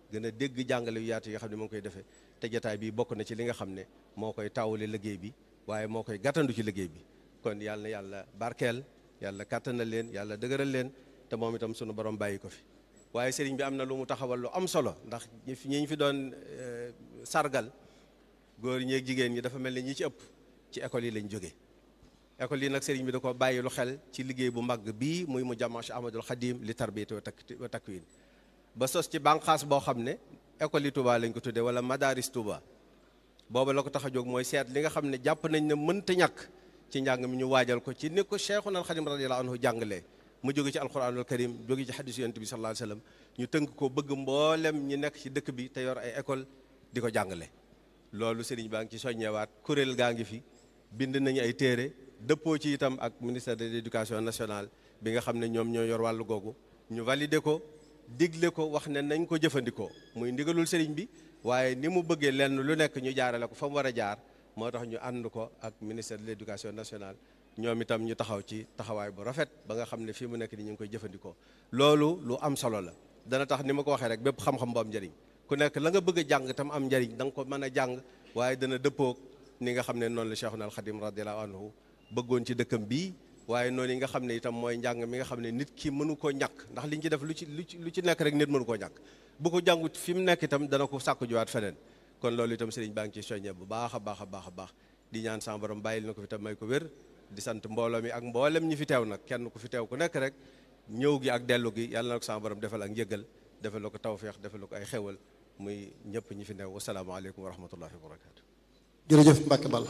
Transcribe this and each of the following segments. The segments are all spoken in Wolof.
gën a dégg jàngale yu yaatu yi nga xam ne moo ngi koy defee te jataay bi bokk na ci li nga xam ne moo koy taawale liggéey bi waaye moo koy gàttandu ci liggéey bi kon yàlla na yàlla barkeel yàlla kàttanal leen yàlla dëgëral leen te moom itam sunu borom bàyyi ko fi waaye sëriñ bi am na lu mu taxawal lu am solo ndax ñi fi ñi ñu fi doon sargal góor ñeeg jigéen ñi dafa mel ni ñi ci ëpp ci école yi lañ jógee école yi nag sëriñ bi da ko bàyyi lu xel ci liggéey bu mag bii muy mu jàmma Cheikh Ahmadul Khadim li tarbiyati wa takwin ba sos ci bànqaas boo xam ne école yi Touba lañ ko tuddee wala madaris Touba booba la ko tax a jóg mooy seet li nga xam ne jàpp nañ ne mënta ñàkk ci njàng mi ñu waajal ko ci ni ko Cheikhuna al Khadim radiyallahu anhu jàngalee mu jóge ci alquranul karim jóge ci hadisu yonent bi sallallahu alayhi wasallam ñu tënk ko bëgg mboolem ñi nekk ci dëkk bi te yor ay école di ko jàngale loolu sëriñ baa ngi ci soññewaat kuréel gaa ngi fi bind nañu ay téere dëppoo ci itam ak ministère de l'éducation nationale bi nga xam ne ñoom ñoo yor wàllu googu ñu valider ko digle ko wax ne nañ ko jëfandikoo muy ndigalul sëriñ bi waaye ni mu bëggee lenn lu nekk ñu jaarale ko fa mu war a jaar moo tax ñu ànd ko ak ministère de l'éducation nationale ñoom itam ñu taxaw ci taxawaay bu rafet ba nga xam ne fii mu nekk ni ñu ngi koy jëfandikoo loolu lu am solo la dana tax ni ma ko waxee rek bépp xam-xam bu am njëriñ ku nekk la nga bëgg a jàng tam am njëriñ da nga ko mën a jàng waaye dana dëppoog ni nga xam ne noonu la Cheikhuna al Khadim radiyallahu anhu bëggoon ci dëkkam bii waaye noonu yi nga xam ne itam mooy njàng mi nga xam ne nit ki mënu koo ñàkk ndax liñ ci def lu ci lu ci lu ci nekk rek nit mënu koo ñàkk bu ko jàngut fi mu nekk itam dana ko sàkku jiwaat feneen kon loolu itam sëriñ baa ngi ci soññe bu baax a baax a baax a baax di ñaan sama borom bàyyil na ko fi tam may ko wér di sant mbooloo mi ak mboolem ñi fi teew nag kenn ku fi teew ku nekk rek ñëw gi ak dellu gi yàlla na ko sama borom defal ak njëgal defal la ko tawféex defal la ko ay xewal muy ñëpp ñi fi neew wasalaamaaleykum wa rahmatullahi wa barakatu jërëjëf Mbacke Bal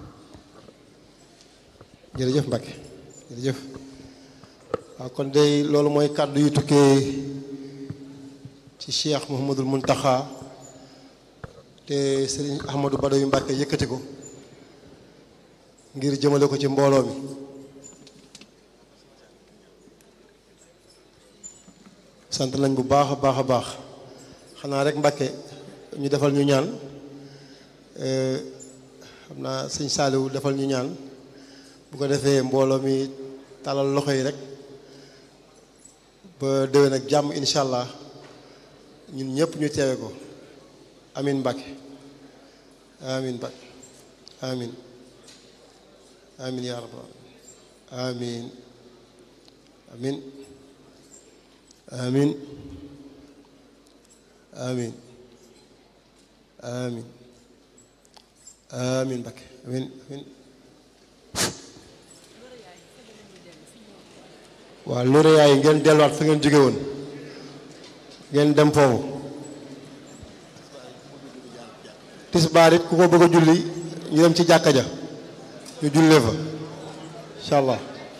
jërëjëf Mbacke jërëjëf waaw kon day loolu mooy kàddu yu tukkee ci Cheikh Mouhamadul Muntaxa te Serigne Ahmadou Badawi Mbacke yëkkati ko ngir jëmale ko ci mbooloo mi sant nañ bu baax a baax a baax xanaa rek Mbacke ñu defal ñu ñaan xam naa sëñ Saaliwu defal ñu ñaan bu ko defee mbooloo mi talal loxo yi rek ba déwén ak jàmm incha allah ñun ñëpp ñu teewe ko amin Mbacke amin Mbacke amin amin yaa rabbal amin amin amin amin amin amin Mbacke amin amin waaw loolu yaay ngeen delluwaat fa ngeen jóge woon ngeen dem foofu tisbaar it ku ko bëgg a julli ñu dem ci jàkka ja ñu jullee fa incha allah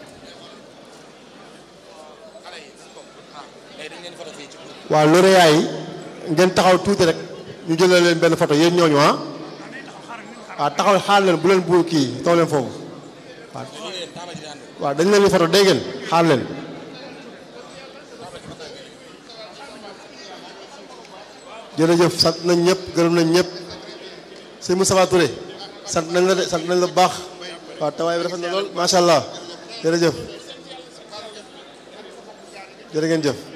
waaw loolu yaay ngeen taxaw tuuti rek ñu jëlee leen benn photo yéen ñooñu ah waaw taxaw xaar leen bu leen bu kii taw leen foofu waaw waaw dañ leen di photo dégg ngeen xaar leen jërëjëf sant nañ ñëpp gërëm nañ ñëpp sëñ Moustapha Touré sant nañ la de sant nañ la bu baax waaw tawaay bi rafet na lool macha allah jërëjëf jërë ngeen jëf